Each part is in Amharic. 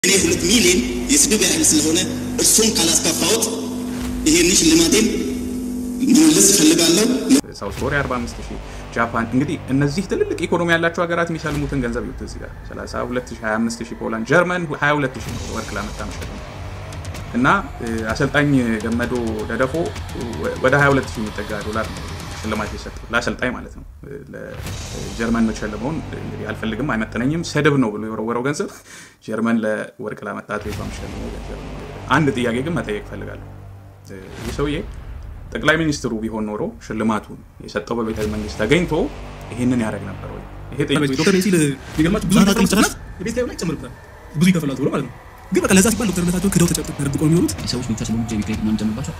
እኔ ሁለት ሚሊዮን የስድብ ያህል ስለሆነ እርሱም ካላስከፋዎት ይሄን ሽልማቴን መመለስ እፈልጋለሁ። ሳውት ኮሪያ 45 ሺህ ጃፓን እንግዲህ እነዚህ ትልልቅ ኢኮኖሚ ያላቸው ሀገራት የሚሰልሙትን ገንዘብ ይዩት እዚህ ጋር 32 ሺህ 25 ሺህ ፖላንድ ጀርመን 22 ሺህ ነው ወርቅ ላመጣ መሸጥ ነው እና አሰልጣኝ ገመዶ ደደፎ ወደ 22 ሺህ የሚጠጋ ዶላር ነው ሽልማት የሰጠው ለአሰልጣኝ ማለት ነው። ለጀርመን መሸለመውን እንግዲህ አልፈልግም፣ አይመጠነኝም፣ ስድብ ነው ብሎ የወረወረው ገንዘብ ጀርመን ለወርቅ ላመጣ አትሌቷ መሸለመው ገንዘብ ነው። አንድ ጥያቄ ግን መጠየቅ እፈልጋለሁ። ይህ ሰውዬ ጠቅላይ ሚኒስትሩ ቢሆን ኖሮ ሽልማቱን የሰጠው በቤተ መንግስት ተገኝቶ ይህንን ያደርግ ነበር ወይ? ይሄ ዶክተር ሲል የሚገርማችሁ ብዙ ይከፍላል ጭራሽ የቤት ኪራዩ ላይ ይጨምርበታል ብዙ ይከፍላል ተብሎ ማለት ነው። ግን በቃ ለዛ ሲባል ዶክተርነታቸውን ክደው ተደብቀው የሚኖሩት ሰዎች ብቻ ስለሆኑ ጀቢ ክሬዲት ምናምን ጨምርባቸው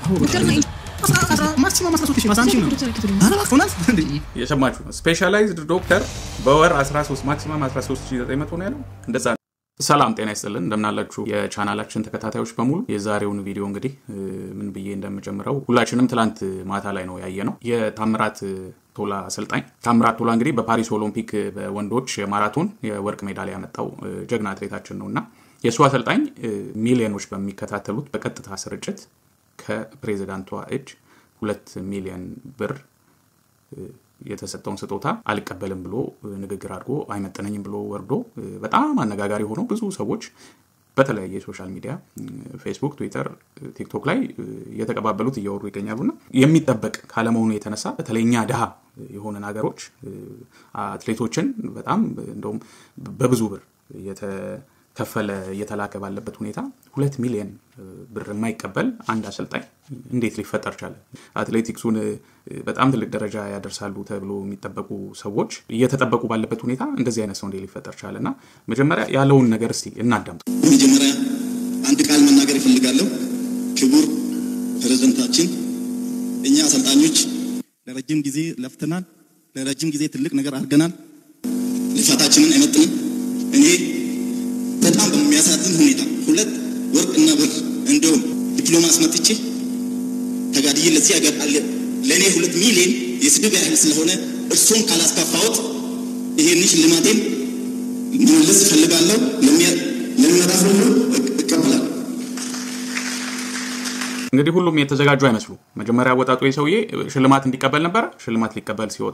ማክሲመም 13 ሺህ 11 ሺህ ነው። ኧረ እባክህ ሆናል እንዴ? የሰማችሁ ነው። ስፔሻላይዝድ ዶክተር በወር 13 ማክሲመም 13900 ነው ያለው። እንደዛ ነው። ሰላም ጤና ይስጥልን እንደምናላችሁ የቻናላችን ተከታታዮች በሙሉ የዛሬውን ቪዲዮ እንግዲህ ምን ብዬ እንደምጀምረው ሁላችንም ትላንት ማታ ላይ ነው ያየ ነው የታምራት ቶላ አሰልጣኝ ታምራት ቶላ እንግዲህ በፓሪስ ኦሎምፒክ በወንዶች የማራቶን የወርቅ ሜዳሊያ ያመጣው ጀግና አትሌታችን ነው እና የእሱ አሰልጣኝ ሚሊዮኖች በሚከታተሉት በቀጥታ ስርጭት ከፕሬዚዳንቷ እጅ ሁለት ሚሊዮን ብር የተሰጠውን ስጦታ አልቀበልም ብሎ ንግግር አድርጎ አይመጠነኝም ብሎ ወርዶ በጣም አነጋጋሪ ሆኖ ብዙ ሰዎች በተለያየ የሶሻል ሚዲያ ፌስቡክ፣ ትዊተር፣ ቲክቶክ ላይ እየተቀባበሉት እያወሩ ይገኛሉና የሚጠበቅ ካለመሆኑ የተነሳ በተለይ እኛ ድሃ የሆነን ሀገሮች አትሌቶችን በጣም እንደውም በብዙ ብር ከፈለ እየተላከ ባለበት ሁኔታ ሁለት ሚሊዮን ብር የማይቀበል አንድ አሰልጣኝ እንዴት ሊፈጠር ቻለ? አትሌቲክሱን በጣም ትልቅ ደረጃ ያደርሳሉ ተብሎ የሚጠበቁ ሰዎች እየተጠበቁ ባለበት ሁኔታ እንደዚህ አይነት ሰው እንዴት ሊፈጠር ቻለ? እና መጀመሪያ ያለውን ነገር እስቲ እናዳምጡ። በመጀመሪያ አንድ ቃል መናገር ይፈልጋለሁ። ክቡር ፕሬዝደንታችን፣ እኛ አሰልጣኞች ለረጅም ጊዜ ለፍተናል። ለረጅም ጊዜ ትልቅ ነገር አድርገናል። ልፋታችንን አይመጥንም። እኔ በጣም በሚያሳዝን ሁኔታ ሁለት ወርቅ እና ብር እንዲሁም ዲፕሎማ አስመጥቼ ተጋድዬ ለዚህ ሀገር አለ ለእኔ ሁለት ሚሊዮን የስድብ ያህል ስለሆነ እርሱም ካላስከፋዎት ይሄን ሽልማቴን መመለስ እፈልጋለሁ። ለሚመጣ ሁሉ እቀበላለሁ። እንግዲህ ሁሉም የተዘጋጁ አይመስሉ። መጀመሪያ ወጣቱ ሰውዬ ሽልማት እንዲቀበል ነበረ። ሽልማት ሊቀበል ሲወጣ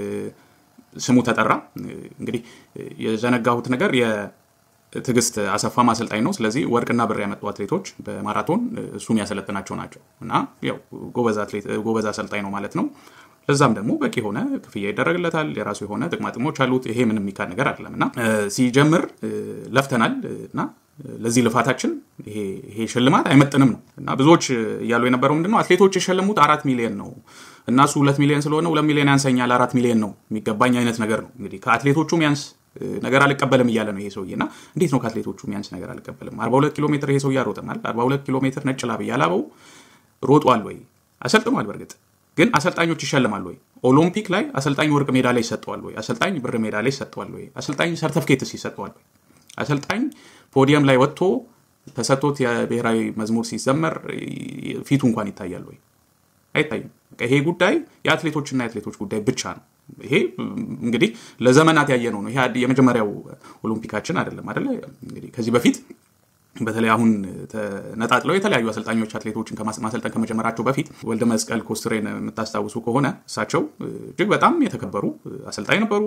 ስሙ ተጠራ። እንግዲህ የዘነጋሁት ነገር ትዕግስት አሰፋ ማሰልጣኝ ነው። ስለዚህ ወርቅና ብር ያመጡ አትሌቶች በማራቶን እሱ የሚያሰለጥናቸው ናቸው እና ያው ጎበዝ አሰልጣኝ ነው ማለት ነው። ለዛም ደግሞ በቂ የሆነ ክፍያ ይደረግለታል። የራሱ የሆነ ጥቅማ ጥቅሞች አሉት። ይሄ ምንም የሚካድ ነገር አይደለም እና ሲጀምር ለፍተናል እና ለዚህ ልፋታችን ይሄ ሽልማት አይመጥንም ነው እና ብዙዎች እያሉ የነበረው ምንድነው አትሌቶች የሸለሙት አራት ሚሊዮን ነው እና እሱ ሁለት ሚሊዮን ስለሆነ ሁለት ሚሊዮን ያንሰኛል አራት ሚሊዮን ነው የሚገባኝ አይነት ነገር ነው። እንግዲህ ከአትሌቶቹም ያንስ ነገር አልቀበልም እያለ ነው ይሄ ሰውዬ እና እንዴት ነው ከአትሌቶቹ የሚያንስ ነገር አልቀበልም? 42 ኪሎ ሜትር ይሄ ሰውዬ አሮጠናል። 42 ኪሎ ሜትር ነጭ ላብ እያላበው ሮጧል ወይ? አሰልጥኗል። በእርግጥ ግን አሰልጣኞች ይሸልማል ወይ? ኦሎምፒክ ላይ አሰልጣኝ ወርቅ ሜዳ ላይ ይሰጠዋል ወይ? አሰልጣኝ ብር ሜዳ ላይ ይሰጠዋል ወይ? አሰልጣኝ ሰርተፍኬትስ ይሰጠዋል ወይ? አሰልጣኝ ፖዲየም ላይ ወጥቶ ተሰጥቶት የብሔራዊ መዝሙር ሲዘመር ፊቱ እንኳን ይታያል ወይ? አይታይም። ይሄ ጉዳይ የአትሌቶችና የአትሌቶች ጉዳይ ብቻ ነው። ይሄ እንግዲህ ለዘመናት ያየ ነው ነው። ይሄ የመጀመሪያው ኦሎምፒካችን አይደለም አይደለ? እንግዲህ ከዚህ በፊት በተለይ አሁን ተነጣጥለው የተለያዩ አሰልጣኞች አትሌቶችን ማሰልጠን ከመጀመራቸው በፊት ወልደ መስቀል ኮስትሬን የምታስታውሱ ከሆነ እሳቸው እጅግ በጣም የተከበሩ አሰልጣኝ ነበሩ።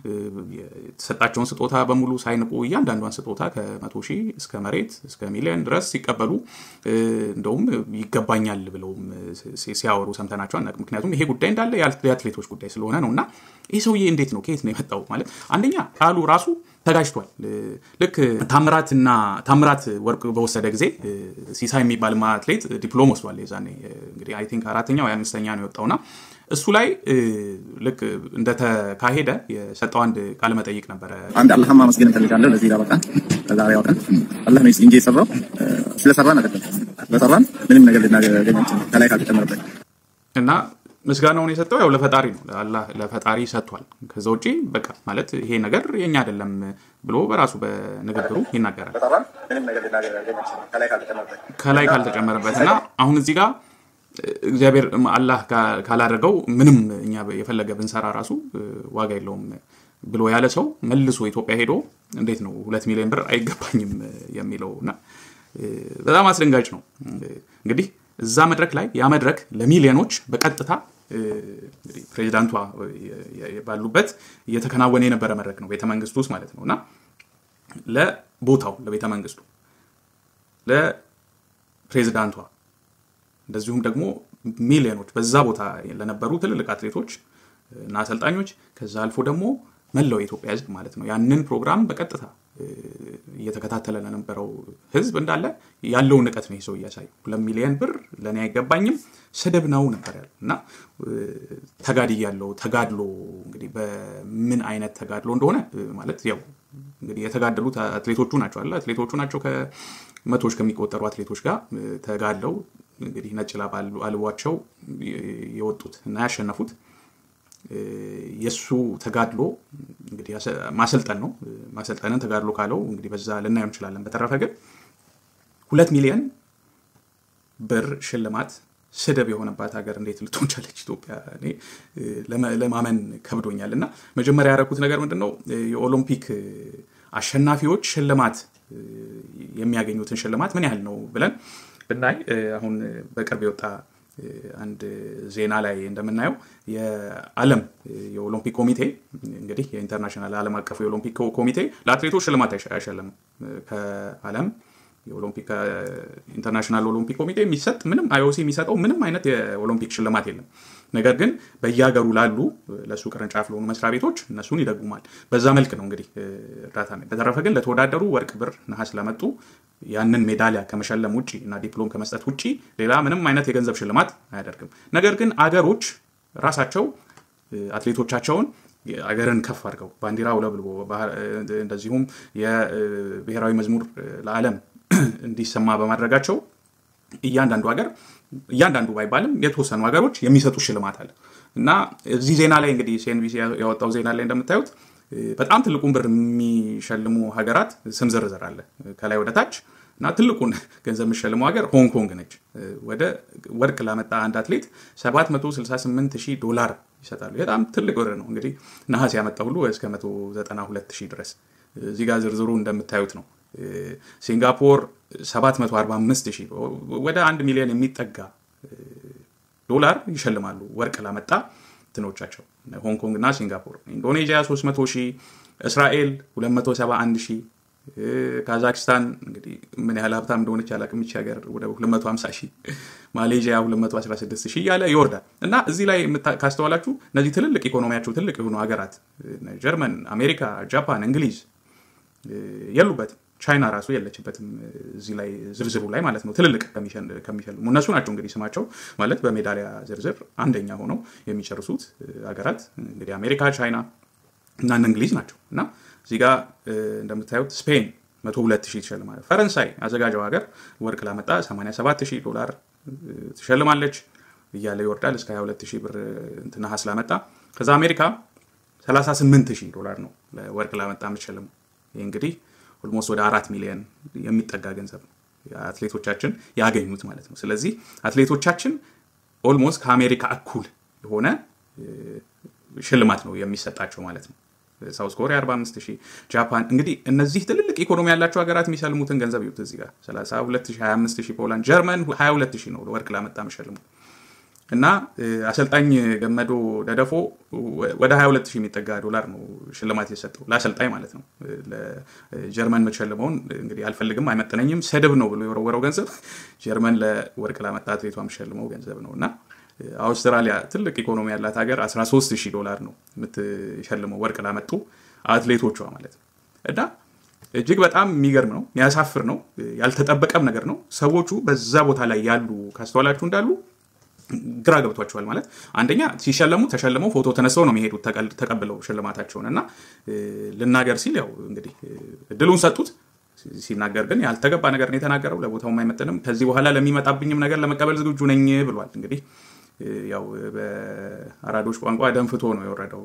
የተሰጣቸውን ስጦታ በሙሉ ሳይንቁ እያንዳንዷን ስጦታ ከመቶ ሺህ እስከ መሬት እስከ ሚሊዮን ድረስ ሲቀበሉ እንደውም ይገባኛል ብለውም ሲያወሩ ሰምተናቸው አናውቅም። ምክንያቱም ይሄ ጉዳይ እንዳለ የአትሌቶች ጉዳይ ስለሆነ ነው እና ይህ ሰውዬ እንዴት ነው ከየት ነው የመጣው? ማለት አንደኛ ቃሉ ራሱ ተጋጅቷል። ልክ ታምራትና ታምራት ወርቅ በወሰደ ጊዜ ሲሳይ የሚባል አትሌት ዲፕሎም ወስዷል። የዛኔ እንግዲህ አይ ቲንክ አራተኛ ወይ አምስተኛ ነው የወጣውና እሱ ላይ ልክ እንደተካሄደ የሰጠው አንድ ቃለ መጠይቅ ነበረ። አንድ አላህን ማመስገን እንፈልጋለሁ። ለዚህ ላበቃን ለዛሬ ያወጣን አላህ ነው እንጂ የሰራው ስለሰራን አይደለም። ስለሰራን ምንም ነገር ልናገኝ ከላይ ካልተጨመረበት እና ምስጋናውን የሰጠው ያው ለፈጣሪ ነው። ለአላህ ለፈጣሪ ሰጥቷል። ከዛ ውጪ በቃ ማለት ይሄ ነገር የኛ አይደለም ብሎ በራሱ በንግግሩ ይናገራል። ከላይ ካልተጨመረበት እና አሁን እዚህ ጋር እግዚአብሔር አላህ ካላደረገው ምንም እኛ የፈለገ ብንሰራ ራሱ ዋጋ የለውም ብሎ ያለ ሰው መልሶ ኢትዮጵያ ሄዶ እንዴት ነው ሁለት ሚሊዮን ብር አይገባኝም የሚለው እና በጣም አስደንጋጭ ነው። እንግዲህ እዛ መድረክ ላይ ያ መድረክ ለሚሊዮኖች በቀጥታ እንግዲህ ፕሬዚዳንቷ ባሉበት እየተከናወነ የነበረ መድረክ ነው፣ ቤተመንግስቱ ውስጥ ማለት ነው እና ለቦታው ለቤተ መንግስቱ ለፕሬዚዳንቷ እንደዚሁም ደግሞ ሚሊዮኖች በዛ ቦታ ለነበሩ ትልልቅ አትሌቶች እና አሰልጣኞች ከዛ አልፎ ደግሞ መላው የኢትዮጵያ ሕዝብ ማለት ነው ያንን ፕሮግራም በቀጥታ እየተከታተለ ለነበረው ሕዝብ እንዳለ ያለውን ንቀት ነው ሰው እያሳዩ ሁለት ሚሊዮን ብር ለእኔ አይገባኝም ስድብ ነው ነበር ያለው እና ተጋድይ ያለው ተጋድሎ እንግዲህ በምን አይነት ተጋድሎ እንደሆነ ማለት ያው እንግዲህ የተጋደሉት አትሌቶቹ ናቸው አለ አትሌቶቹ ናቸው ከመቶዎች ከሚቆጠሩ አትሌቶች ጋር ተጋድለው እንግዲህ ነጭ ላብ አልቧቸው የወጡት እና ያሸነፉት የእሱ ተጋድሎ እንግዲህ ማሰልጠን ነው። ማሰልጠንን ተጋድሎ ካለው እንግዲህ በዛ ልናየው እንችላለን። በተረፈ ግን ሁለት ሚሊዮን ብር ሽልማት ስድብ የሆነባት ሀገር እንዴት ልትሆን ቻለች ኢትዮጵያ? እኔ ለማመን ከብዶኛል። እና መጀመሪያ ያደረኩት ነገር ምንድን ነው የኦሎምፒክ አሸናፊዎች ሽልማት የሚያገኙትን ሽልማት ምን ያህል ነው ብለን ብናይ አሁን በቅርብ የወጣ አንድ ዜና ላይ እንደምናየው የዓለም የኦሎምፒክ ኮሚቴ እንግዲህ የኢንተርናሽናል ዓለም አቀፉ የኦሎምፒክ ኮሚቴ ለአትሌቶች ሽልማት አይሸልምም። ከዓለም የኦሎምፒክ ኢንተርናሽናል ኦሎምፒክ ኮሚቴ የሚሰጥ ምንም አይኦሲ የሚሰጠው ምንም አይነት የኦሎምፒክ ሽልማት የለም። ነገር ግን በየሀገሩ ላሉ ለእሱ ቅርንጫፍ ለሆኑ መስሪያ ቤቶች እነሱን ይደጉማል። በዛ መልክ ነው እንግዲህ እርዳታ። በተረፈ ግን ለተወዳደሩ ወርቅ፣ ብር፣ ነሐስ ለመጡ ያንን ሜዳሊያ ከመሸለም ውጭ እና ዲፕሎም ከመስጠት ውጭ ሌላ ምንም አይነት የገንዘብ ሽልማት አያደርግም። ነገር ግን አገሮች ራሳቸው አትሌቶቻቸውን አገርን ከፍ አድርገው ባንዲራ ውለብልቦ እንደዚሁም የብሔራዊ መዝሙር ለዓለም እንዲሰማ በማድረጋቸው እያንዳንዱ ሀገር እያንዳንዱ ባይባልም የተወሰኑ ሀገሮች የሚሰጡ ሽልማት አለ እና እዚህ ዜና ላይ እንግዲህ ሲኤንቢሲ ያወጣው ዜና ላይ እንደምታዩት በጣም ትልቁን ብር የሚሸልሙ ሀገራት ስም ዝርዝር አለ ከላይ ወደ ታች እና ትልቁን ገንዘብ የሚሸልመው ሀገር ሆንግ ኮንግ ነች። ወደ ወርቅ ላመጣ አንድ አትሌት 768 ሺህ ዶላር ይሰጣሉ። በጣም ትልቅ ብር ነው። እንግዲህ ነሐስ ያመጣ ሁሉ እስከ 192 ሺህ ድረስ እዚህ ጋር ዝርዝሩ እንደምታዩት ነው። ሲንጋፖር 745 ሺህ ወደ አንድ ሚሊዮን የሚጠጋ ዶላር ይሸልማሉ ወርቅ ላመጣ ትኖቻቸው ሆንግ ኮንግ እና ሲንጋፖር። ኢንዶኔዥያ 300 ሺህ፣ እስራኤል 271 ሺህ፣ ካዛክስታን እንግዲህ ምን ያህል ሀብታም እንደሆነች አላቅም ይቺ ሀገር ወደ 250 ሺህ፣ ማሌዥያ 216 ሺህ እያለ ይወርዳል እና እዚህ ላይ ካስተዋላችሁ እነዚህ ትልልቅ ኢኮኖሚያቸው ትልቅ የሆኑ ሀገራት ጀርመን፣ አሜሪካ፣ ጃፓን፣ እንግሊዝ የሉበትም። ቻይና ራሱ የለችበትም እዚህ ላይ ዝርዝሩ ላይ ማለት ነው። ትልልቅ ከሚሸልሙ እነሱ ናቸው እንግዲህ ስማቸው ማለት በሜዳሊያ ዝርዝር አንደኛ ሆነው የሚጨርሱት ሀገራት እንግዲህ አሜሪካ፣ ቻይና እና እንግሊዝ ናቸው እና እዚህ ጋር እንደምታዩት ስፔን መቶ ሁለት ሺህ ትሸልማለች። ፈረንሳይ አዘጋጀው ሀገር ወርቅ ላመጣ 87 ሺህ ዶላር ትሸልማለች እያለ ይወርዳል እስከ 22 ሺህ ብር ነሐስ ላመጣ። ከዛ አሜሪካ 38 ሺህ ዶላር ነው ወርቅ ላመጣ የምትሸልመው። ይህ እንግዲህ ኦልሞስት ወደ አራት ሚሊዮን የሚጠጋ ገንዘብ ነው አትሌቶቻችን ያገኙት ማለት ነው። ስለዚህ አትሌቶቻችን ኦልሞስት ከአሜሪካ እኩል የሆነ ሽልማት ነው የሚሰጣቸው ማለት ነው። ሳውዝ ኮሪያ 45 ሺህ፣ ጃፓን እንግዲህ እነዚህ ትልልቅ ኢኮኖሚ ያላቸው ሀገራት የሚሸልሙትን ገንዘብ ይዩት እዚህ ጋር 32 ሺህ፣ 25 ሺህ ፖላንድ፣ ጀርመን 22 ሺህ ነው ወርቅ ላመጣ የሚሸልሙ እና አሰልጣኝ ገመዶ ደደፎ ወደ 22 ሺህ የሚጠጋ ዶላር ነው ሽልማት የሰጠው ለአሰልጣኝ ማለት ነው። ለጀርመን የምትሸልመውን እንግዲህ አልፈልግም፣ አይመጥነኝም፣ ስድብ ነው ብሎ የወረወረው ገንዘብ ጀርመን ለወርቅ ላመጣ አትሌቷ የምትሸልመው ገንዘብ ነው እና አውስትራሊያ ትልቅ ኢኮኖሚ ያላት ሀገር 13 ሺህ ዶላር ነው የምትሸልመው ወርቅ ላመጡ አትሌቶቿ ማለት ነው እና እጅግ በጣም የሚገርም ነው፣ የሚያሳፍር ነው፣ ያልተጠበቀም ነገር ነው። ሰዎቹ በዛ ቦታ ላይ ያሉ ካስተዋላችሁ እንዳሉ ግራ ገብቷቸዋል። ማለት አንደኛ ሲሸለሙ ተሸልመው ፎቶ ተነስተው ነው የሚሄዱት ተቀብለው ሽልማታቸውን እና ልናገር ሲል ያው እንግዲህ እድሉን ሰጡት። ሲናገር ግን ያልተገባ ነገር ነው የተናገረው። ለቦታውም አይመጥንም። ከዚህ በኋላ ለሚመጣብኝም ነገር ለመቀበል ዝግጁ ነኝ ብሏል። እንግዲህ ያው በአራዶች ቋንቋ ደንፍቶ ነው የወረደው።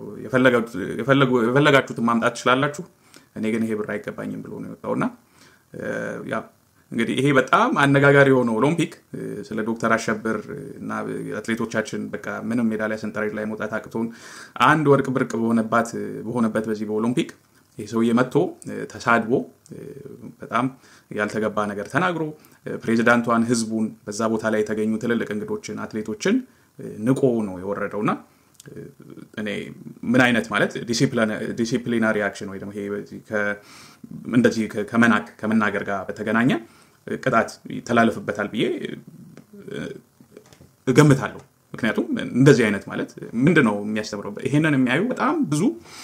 የፈለጋችሁትን ማምጣት ትችላላችሁ፣ እኔ ግን ይሄ ብር አይገባኝም ብሎ ነው የወጣው እና እንግዲህ ይሄ በጣም አነጋጋሪ የሆነው ኦሎምፒክ እ፣ ስለ ዶክተር አሸብር እና አትሌቶቻችን በቃ ምንም ሜዳሊያ ሰንጠረዥ ላይ መውጣት አቅቶን አንድ ወርቅ ብርቅ በሆነባት በሆነበት በዚህ በኦሎምፒክ ይህ ሰውዬ መጥቶ እ፣ ተሳድቦ እ፣ በጣም ያልተገባ ነገር ተናግሮ እ፣ ፕሬዚዳንቷን፣ ህዝቡን፣ በዛ ቦታ ላይ የተገኙ ትልልቅ እንግዶችን፣ አትሌቶችን እ፣ ንቆ ነው የወረደውና እ፣ እኔ ምን አይነት ማለት ዲሲፕሊናሪ አክሽን ወይ ደግሞ ይሄ በዚህ ከ- እንደዚህ ከ- ከመናቅ ከመናገር ጋር በተገናኘ እ፣ ቅጣት ይተላለፍበታል ብዬ እ፣ እገምታለሁ። ምክንያቱም እንደዚህ አይነት ማለት ምንድን ነው የሚያስተምረው? ይሄንን የሚያዩ በጣም ብዙ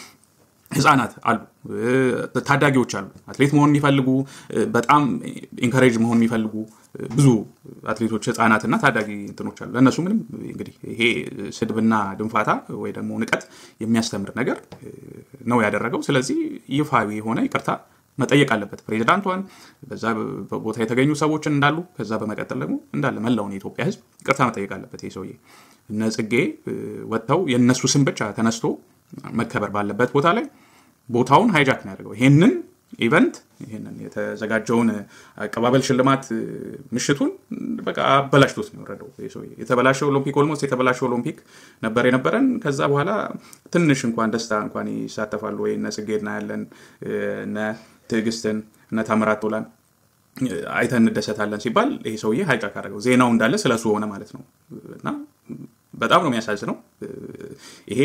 ህጻናት አሉ፣ እ፣ ታዳጊዎች አሉ፣ አትሌት መሆን የሚፈልጉ እ፣ በጣም ኢንካሬጅ መሆን የሚፈልጉ እ፣ ብዙ አትሌቶች ህጻናትና ታዳጊ እንትኖች አሉ። ለእነሱ ምንም እንግዲህ ይሄ ስድብና ድንፋታ ወይ ደግሞ ንቀት የሚያስተምር ነገር እ፣ ነው ያደረገው። ስለዚህ ይፋዊ የሆነ ይቅርታ መጠየቅ አለበት ፕሬዚዳንቷን፣ በዛ ቦታ የተገኙ ሰዎችን እንዳሉ፣ ከዛ በመቀጠል ደግሞ እንዳለ መላውን የኢትዮጵያ ህዝብ ይቅርታ መጠየቅ አለበት። ይህ ሰውዬ እነ ጽጌ እ፣ ወጥተው የእነሱ ስም ብቻ ተነስቶ መከበር ባለበት ቦታ ላይ ቦታውን ሃይጃክ ነው ያደርገው። ይሄንን ኢቨንት ይሄንን የተዘጋጀውን አቀባበል ሽልማት እ፣ ምሽቱን በቃ አበላሽቶት ነው የወረደው። ይህ ሰውዬ የተበላሸ ኦሎምፒክ ኦልሞስት የተበላሸ ኦሎምፒክ ነበር የነበረን። ከዛ በኋላ ትንሽ እንኳን ደስታ እንኳን ይሳተፋሉ ወይ እነ ጽጌ እናያለን፣ እ፣ እነ ትዕግስትን እነ ታምራት ቶላን እ፣ አይተን እንደሰታለን ሲባል ይሄ ሰውዬ ሃይጃክ አደረገው። ዜናው እንዳለ ስለሱ ሆነ ማለት ነው እና በጣም ነው የሚያሳዝነው። እ፣ ይሄ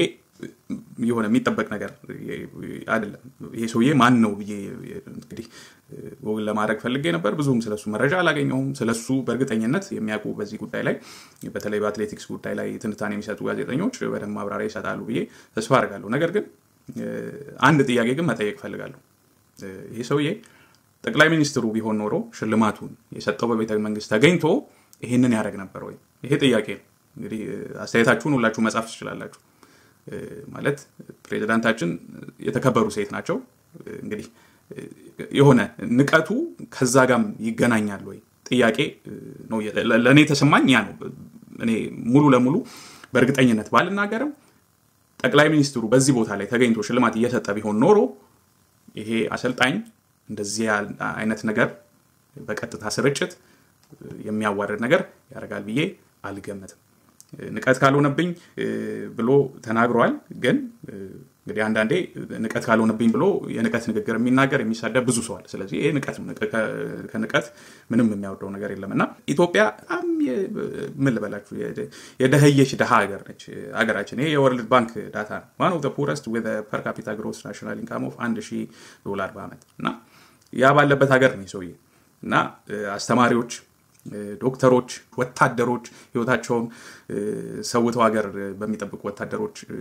የሆነ የሚጠበቅ ነገር አይደለም። ይሄ ሰውዬ ማን ነው ብዬ እንግዲህ ጎግል ለማድረግ ፈልጌ ነበር። ብዙም ስለሱ መረጃ አላገኘሁም። ስለሱ በእርግጠኝነት የሚያውቁ በዚህ ጉዳይ ላይ በተለይ በአትሌቲክስ ጉዳይ ላይ ትንታኔ የሚሰጡ ጋዜጠኞች በደንብ ማብራሪያ ይሰጣሉ ብዬ ተስፋ አድርጋለሁ። ነገር ግን እ፣ አንድ ጥያቄ ግን መጠየቅ ፈልጋለሁ። እ፣ ይሄ ሰውዬ ጠቅላይ ሚኒስትሩ ቢሆን ኖሮ ሽልማቱን የሰጠው በቤተ መንግስት ተገኝቶ ይሄንን ያደርግ ነበር ወይ? ይሄ ጥያቄ ነው። እንግዲህ እ፣ አስተያየታችሁን ሁላችሁ መጻፍ ትችላላችሁ። እ፣ ማለት ፕሬዚዳንታችን የተከበሩ ሴት ናቸው። እ፣ እንግዲህ እ፣ የሆነ ንቀቱ ከዛ ጋም ይገናኛል ወይ ጥያቄ እ፣ ነው የ- ለ- ለእኔ ተሰማኝ ያ ነው። እኔ ሙሉ ለሙሉ በእርግጠኝነት ባልናገርም ጠቅላይ ሚኒስትሩ በዚህ ቦታ ላይ ተገኝቶ ሽልማት እየሰጠ ቢሆን ኖሮ ይሄ አሰልጣኝ እንደዚህ ያል- አይነት ነገር በቀጥታ ስርጭት የሚያዋርድ ነገር ያደርጋል ብዬ አልገምትም። ንቀት ካልሆነብኝ እ፣ ብሎ ተናግሯል። ግን እ፣ እንግዲህ አንዳንዴ ንቀት ካልሆነብኝ ብሎ የንቀት ንግግር የሚናገር የሚሳደብ ብዙ ሰዋል። ስለዚህ ይህ ንቀት ነው። ንቀ- ከ- ከንቀት ምንም የሚያወርደው ነገር የለም እና ኢትዮጵያ በጣም የ- ምን ልበላችሁ የ- የደህየች ድሃ ሀገር ነች ሀገራችን። ይሄ የወርልድ ባንክ ዳታ ነው። ዋን ኦፍ ፑረስት ዊዝ ፐር ካፒታ ግሮስ ናሽናል ኢንካም ኦፍ አንድ ሺህ ዶላር በአመት እና ያ ባለበት ሀገር ነው ይህ ሰውዬ እና እ፣ አስተማሪዎች እ፣ ዶክተሮች፣ ወታደሮች ህይወታቸውን እ፣ ሰውተው ሀገር በሚጠብቁ ወታደሮች እ፣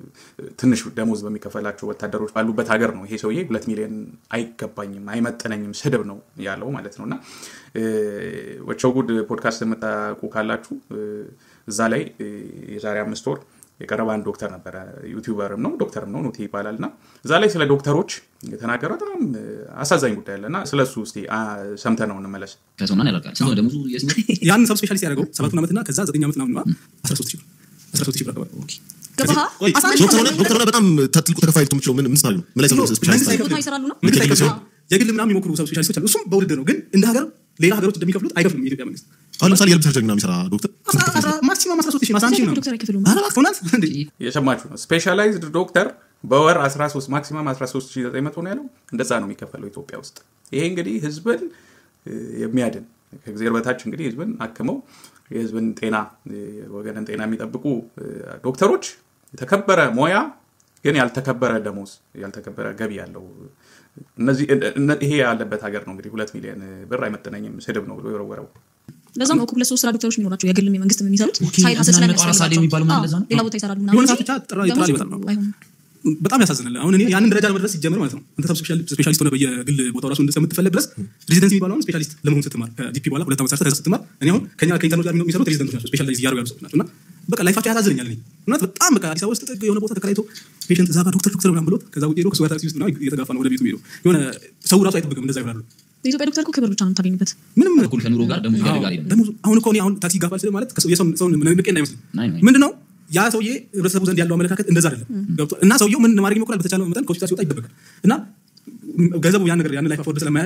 ትንሽ ደሞዝ በሚከፈላቸው ወታደሮች ባሉበት ሀገር ነው ይሄ ሰውዬ ሁለት ሚሊዮን አይገባኝም፣ አይመጥነኝም ስድብ ነው ያለው ማለት ነው እና እ፣ ወቸው ጉድ ፖድካስት የምታውቁ ካላችሁ እ፣ እዛ ላይ እ፣ የዛሬ አምስት ወር የቀረበ አንድ ዶክተር ነበረ። ዩቲዩበርም ነው ዶክተርም ነው ኑቲ ይባላል እና እዛ ላይ ስለ ዶክተሮች የተናገረ በጣም እ፣ አሳዛኝ ጉዳይ አለ እና ስለ እሱ እስኪ ሰምተ ነው እንመለስ። ከሰውና ያደርጋል ስንት ነው ደሞዙ የስንት ያን ሰብ ስፔሻሊስት ያደረገው ሰባቱን ዓመትና ከዛ ዘጠኝ ዓመት ምናምን አስራ ሶስት ሺህ ብር አስራ ሶስት ሺህ ብር አካባቢ ገባህ? ቆይ አስራ አንድ ዶክተር ሆነ ሺህ ዶክተር ሆነ በጣም ትልቁ ተከፋይ ልትሆን የምችለው ምን ምን ስታል ነው? ምን ላይ ኖ፣ ስፔሻሊስት መንግስት ነው? ቦታ ይሰራሉ ነው መንግስት የግል አይከፍልም። ሲሆን? የግል ምናምን የሚሞክሩ ሰብ ስፔሻሊስቶች አሉ። እሱም በውድድር ነው። ግን እንደ ሀገር ሌላ ሀገሮች እንደሚከፍሉት አይከፍልም የኢትዮጵያ መንግስት። አሁን ለምሳሌ የልብ ሰርጀሪ ምናምን የሚሰራ ዶክተር ስንት አስራ- አስራ- ማክሲማም አስራ ሶስት ሺህ ነው፣ አስራ አንድ ሺህ ነው። ዶክተር አይከፍሉም ኧረ እባክህ እውነት እንዴ? የሰማችሁ ነው። ስፔሻላይዝድ ዶክተር በወር 13 ማክሲማም 13900 ነው ያለው። እንደዛ ነው የሚከፈለው ኢትዮጵያ ውስጥ። ይሄ እንግዲህ ህዝብን እ፣ የሚያድን ከእግዚአብሔር በታች እንግዲህ ህዝብን አክመው የህዝብን ጤና እ፣ ወገንን ጤና የሚጠብቁ እ፣ ዶክተሮች የተከበረ ሙያ ግን ያልተከበረ ደሞዝ ያልተከበረ ገቢ ያለው እነዚህ እነ- ይሄ ያለበት ሀገር ነው እንግዲህ ሁለት ሚሊዮን ብር አይመጥነኝም ስድብ ነው ብሎ የወረወረው። ለዛም ነው እኮ ሁለት ሶስት ስራ ዶክተሮች የሚኖራቸው የግልም የመንግስት የሚሰሩት ኦኬ፣ ሳይድ ሀስል እና ነጠላ ሳሌ ስለሚያስፈልጋቸው የሚባለው ማለት አዎ፣ ለዛ ነው? ሌላ ቦታ ይሰራሉ የሆነ ምናምን ሰዓት እንጂ ብቻ ጥራ- ጥራ ደሞዝ ይመጣል ነው። አይሆንም። በጣም ያሳዝናል። አሁን እኔ ያንን ደረጃ ለመድረስ ሲጀምር ማለት ነው አንተ ሰብ ስፔሻሊስት ሆነ በየግል ቦታው ራሱ እንደምትፈለግ ድረስ ሬዚደንሲ የሚባለው አሁን ስፔሻሊስት ለመሆን ስትማር ከዲፒ በኋላ ሁለት ዓመት ሰርተህ ከዛ ስትማር እኔ አሁን ከኛ ከኢንተርኖች ጋር የሚሰሩት ሬዚደንቶች ናቸው ስፔሻላይዝ እያደረጉ ያሉ ሰዎች ናቸው እና በቃ ላይፋቸው ያሳዝነኛል። እኔ እውነት በጣም በቃ አዲስ አበባ ውስጥ ጥግ የሆነ ቦታ ተከራይቶ ፔሽንት እዛ ጋር ዶክተር ዶክተር ምናምን ብሎት ከዛ ውጭ ሄዶ ከሱ ጋር ታክሲ ውስጥ ምናምን እየተጋፋ ነው ወደ ቤቱ ሄዶ የሆነ ሰው ራሱ አይጠብቅም እንደዛ ይሆናሉ። የኢትዮጵያ ዶክተር እኮ ክብር ብቻ ነው የምታገኝበት ምንም እኩል ከኑሮ ጋር ደሞዝ ያደርጋል አይደለም። ደግሞ አሁን እኮ እኔ አሁን ታክሲ ይጋፋል ስል ማለት ከሰው- የሰውን ሰውን ንቄ እንዳይመስልኝ ናይ ናይ። ምንድን ነው ያ ሰውዬ ህብረተሰቡ ዘንድ ያለው አመለካከት እንደዛ አይደለም ገብቶሃል? እና ሰውየው ምን ማድረግ ይሞክራል በተቻለው መጠን ከሆስፒታል ሲወጣ ይደበቃል እና ገንዘቡ ያን ነገር ያን ላይፍ አፎርድ ስለማያደርግ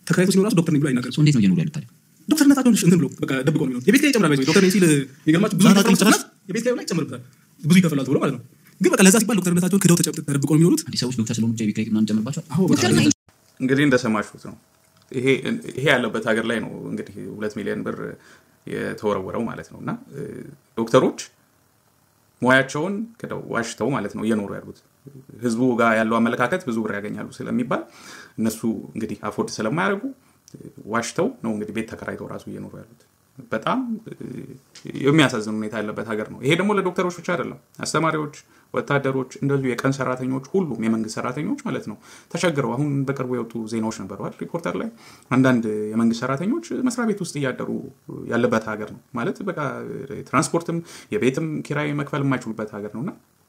ተከራይቶ ሲኖር ራሱ ዶክተር ነኝ ብሎ አይናገርም። ሰው እንዴት ነው እየኖሩ ያሉት ታዲያ? ዶክተርነታቸውን እንትን ብሎ በቃ ደብቆ ነው የሚሆኑት። የቤት ኪራይ ይጨምራል። ባይዘ ዶክተር ነኝ ሲል የሚገርማችሁ ብዙ ዛሬ ይከፍላል፣ ጭራሽ የቤት ኪራዩ ላይ ይጨምርበታል። ብዙ ይከፍላል ተብሎ ማለት ነው። ግን በቃ ለዛ ሲባል ዶክተርነታቸውን ክደው ተጨብ- ተደብቆ ነው የሚኖሩት። አዲስ ሰዎች ዶክተር ስለሆኑ ብቻ የቤት ኪራይ ምናምን ጨምርባቸዋል። አዎ በቃ ዶክተር ነኝ እንግዲህ እንደሰማችሁት ነው። ይሄ ይሄ ያለበት ሀገር ላይ ነው እንግዲህ ሁለት ሚሊዮን ብር የተወረወረው ማለት ነው። እና እ፣ ዶክተሮች ሙያቸውን ክደው ዋሽተው ማለት ነው እየኖሩ ያሉት። ህዝቡ ጋር ያለው አመለካከት ብዙ ብር ያገኛሉ ስለሚባል እነሱ እንግዲህ አፎርድ ስለማያደርጉ እ፣ ዋሽተው ነው እንግዲህ ቤት ተከራይተው ራሱ እየኖሩ ያሉት። በጣም እ፣ የሚያሳዝን ሁኔታ ያለበት ሀገር ነው። ይሄ ደግሞ ለዶክተሮች ብቻ አይደለም። አስተማሪዎች፣ ወታደሮች፣ እንደዚሁ የቀን ሰራተኞች፣ ሁሉም የመንግስት ሰራተኞች ማለት ነው ተቸግረው አሁን በቅርቡ የወጡ ዜናዎች ነበሩ አይደል? ሪፖርተር ላይ አንዳንድ የመንግስት ሰራተኞች መስሪያ ቤት ውስጥ እያደሩ ያለበት ሀገር ነው ማለት በቃ ትራንስፖርትም የቤትም ኪራይ መክፈል የማይችሉበት ሀገር ነው እና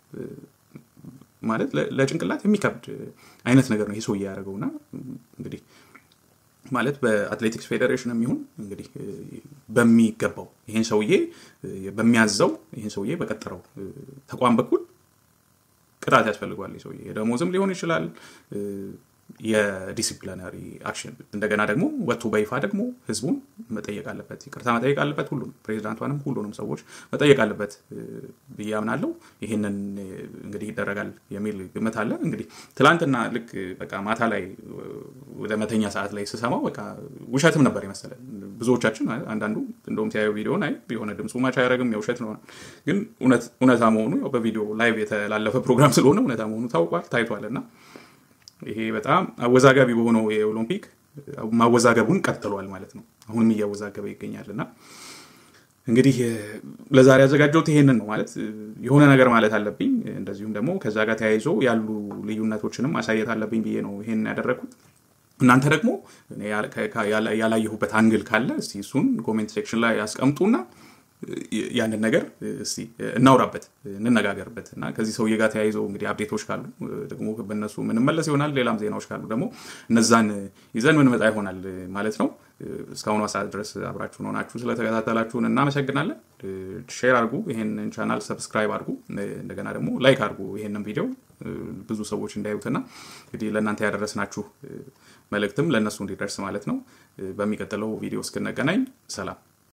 ማለት ለ- ለጭንቅላት የሚከብድ አይነት ነገር ነው ይህ ሰውዬ ያደረገው እና እንግዲህ ማለት በአትሌቲክስ ፌዴሬሽንም ይሁን እንግዲህ እ፣ በሚገባው ይህን ሰውዬ እ፣ በሚያዘው ይህን ሰውዬ በቀጠረው እ፣ ተቋም በኩል ቅጣት ያስፈልገዋል። ይህ ሰውዬ የደሞዝም ሊሆን ይችላል እ፣ የዲሲፕሊናሪ አክሽን እንደገና ደግሞ ወጥቶ በይፋ ደግሞ ህዝቡን መጠየቅ አለበት፣ ይቅርታ መጠየቅ አለበት። ሁሉንም ፕሬዚዳንቷንም ሁሉንም ሰዎች መጠየቅ አለበት እ፣ ብዬ አምናለሁ። ይህንን እ፣ እንግዲህ ይደረጋል የሚል ግምት አለ። እንግዲህ ትላንትና ልክ በቃ ማታ ላይ እ፣ ወደ መተኛ ሰዓት ላይ ስሰማው በቃ ውሸትም ነበር የመሰለን ብዙዎቻችን። አንዳንዱ እንደውም ሲያዩ ቪዲዮን አይ የሆነ ድምፁ ማች አያደርግም የውሸት ነው፣ ግን እውነት- እውነታ መሆኑ ያው በቪዲዮ ላይቭ የተላለፈ ፕሮግራም ስለሆነ እውነታ መሆኑ ታውቋል ታይቷል እና ይሄ በጣም አወዛጋቢ በሆነው የኦሎምፒክ ማወዛገቡን ቀጥሏል ማለት ነው። አሁንም እያወዛገበ ይገኛል እና እንግዲህ እ፣ ለዛሬ ያዘጋጀሁት ይሄንን ነው ማለት እ፣ የሆነ ነገር ማለት አለብኝ። እንደዚሁም ደግሞ ከዛ ጋር ተያይዞ ያሉ ልዩነቶችንም ማሳየት አለብኝ ብዬ ነው ይሄንን ያደረግኩት። እናንተ ደግሞ እኔ ያላ- ከ- ያላ- ያላየሁበት አንግል ካለ እስቲ እሱን ኮሜንት ሴክሽን ላይ ያስቀምጡና እ፣ ያንን ነገር እ፣ እስቲ እናውራበት፣ እንነጋገርበት እና ከዚህ ሰውዬ ጋር ተያይዘው እንግዲህ አፕዴቶች ካሉ እ፣ ደግሞ በእነሱ ምንመለስ ይሆናል። ሌላም ዜናዎች ካሉ ደግሞ እነዛን እ፣ ይዘን ምንመጣ ይሆናል እ፣ ማለት ነው። እ፣ እስካሁኗ ሰዓት ድረስ አብራችሁን ሆናችሁ ስለተከታተላችሁን እናመሰግናለን። እ፣ ሼር አድርጉ፣ ይሄንን ቻናል ሰብስክራይብ አድርጉ፣ እ፣ እንደገና ደግሞ ላይክ አድርጉ ይሄንን ቪዲዮ እ፣ ብዙ ሰዎች እንዳዩትና እንግዲህ ለእናንተ ያደረስናችሁ እ፣ መልእክትም ለእነሱ እንዲደርስ ማለት ነው። እ፣ በሚቀጥለው ቪዲዮ እስክንገናኝ ሰላም።